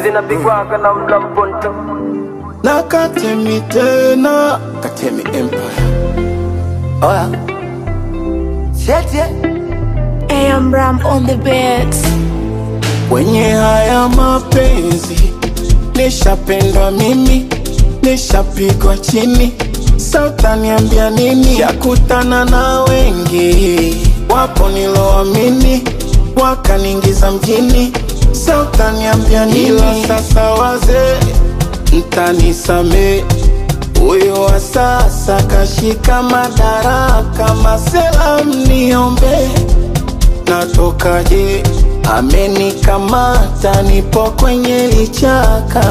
zinapigwaga na mla mponto na Katemi tena Katemi Empire. Oya. Cheche. AM Ram on the beats. Kwenye haya mapenzi nishapendwa mimi, nishapigwa chini, sa utaniambia nini? Yakutana na wengi, wapo niloamini, wakaniingiza mjini, sa utaniambia nini? Ila sasa wazee, mtanisamee huyo wa sasa kashika madaraka, masela mniombe natokaje? Amenikamata, nipo kwenye lichaka,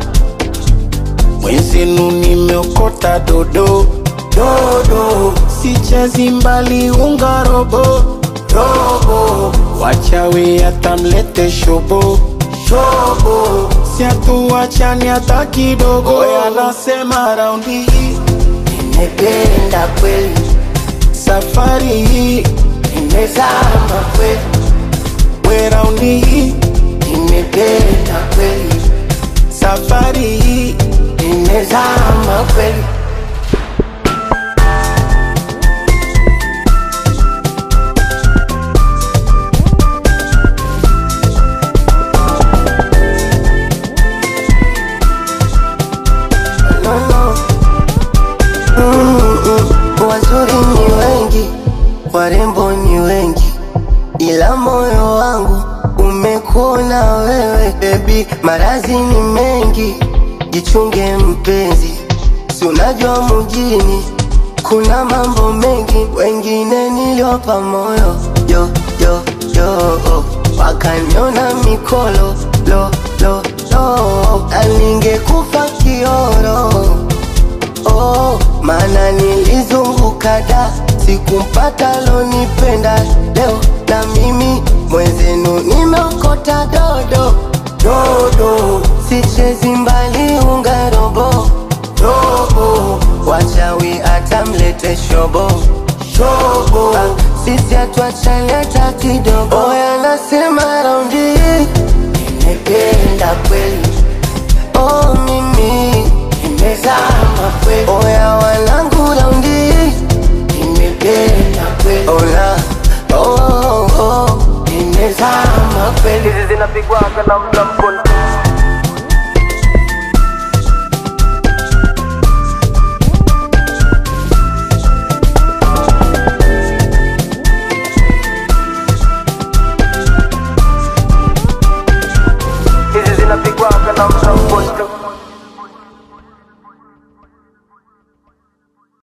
mwenzenu nimeokota dodo dodo, sichezi mbali unga robo robo, wachawi atamlete shobo shobo, siatuachani hata kidogo. Oya, nasema raundi hii Nimependa kweli. safari hii Nimezama kweli. we raundi hii Nimependa kweli. safari hii Nimezama kweli. No, no. Mm-mm. Wazuri ni wengi, warembo ni wengi, ila moyo wangu umekuona wewe baby. Marazi ni mengi, jichunge mpenzi, si unajua mjini kuna mambo mengi, wengine niliwapa moyo yo yo yo, wakaniona mikolo lo lo lo, na ningekufa kioro oh, maana nilizunguka da sikumpata lonipenda leo na mimi mwenzenu nimeokota dodo dodo sichezi mbali unga robo robo wachawi atamlete shobo shobo ah, sisi atuachane hata kidogo oya nasema raundi hii nimependa kweli oh mimi nimezama kweli oya wanangu raundi hii nimependa kweli ola oh, oh, oh, nimezama kweli hizi zinapigwaga na mla mponto